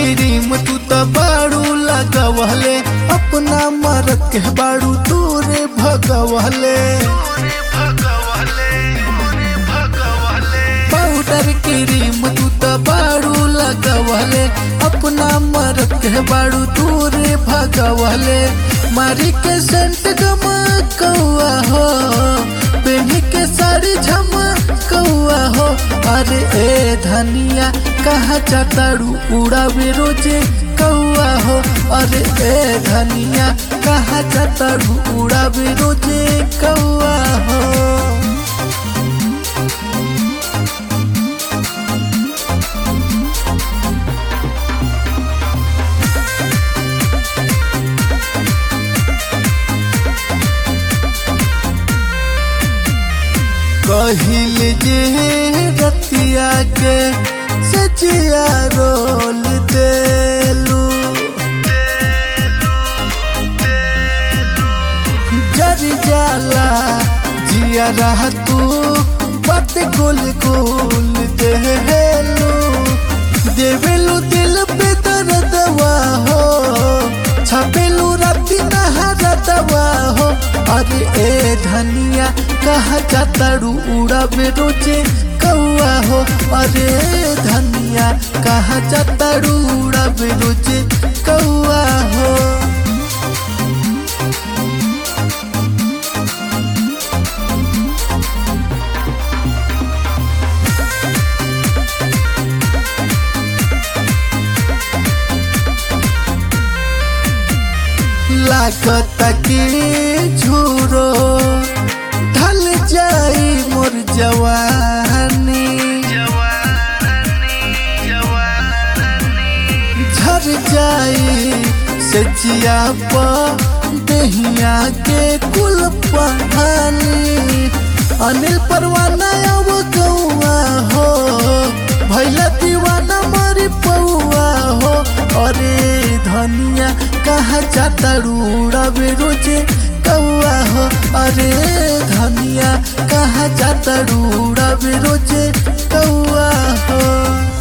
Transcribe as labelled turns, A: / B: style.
A: cream तू तो बाड़ू लगवले अपना मरद के बाड़ू तूरे भगवले पाउडर क्रीम तू तो बाड़ू लगवले अपना मरद के बाड़ू तूरे भगवले मारी के सेंट गमकौआ हो पेन्ही के साड़ी झमकौआ हो अरे ए धनिया कहाँ चाताड़ू उड़ावे रोजे कौआ हो अरे ए धनिया कहाँ चाताड़ू उड़ावे रोजे कौआ हो कहिल जे रतिया के सचिया रोल देलू जर जाला जिया रह तू पत गुल गुल देलू देवेलू दिल पे दर्दवा हो छपेलू राती नहरा दवा हो अरे ए धनिया कहा जाताड़ू उड़ावे रोजे कौआ हो अरे ए धनिया कहा जाताड़ू उड़ावे रोजे कौआ हो लागत की झूरो ढल जाई मोर जवानी झर जाई सचिया दहिया के कुल पहानी अनिल परवाना अब गौआ हो भैया दीवाना मरी पौआ हो अरे धनिया कहाँ जाता रूड़ावे रोजे कौआ हो अरे धनिया कहाँ जाता रूड़ावे रोजे कौआ हो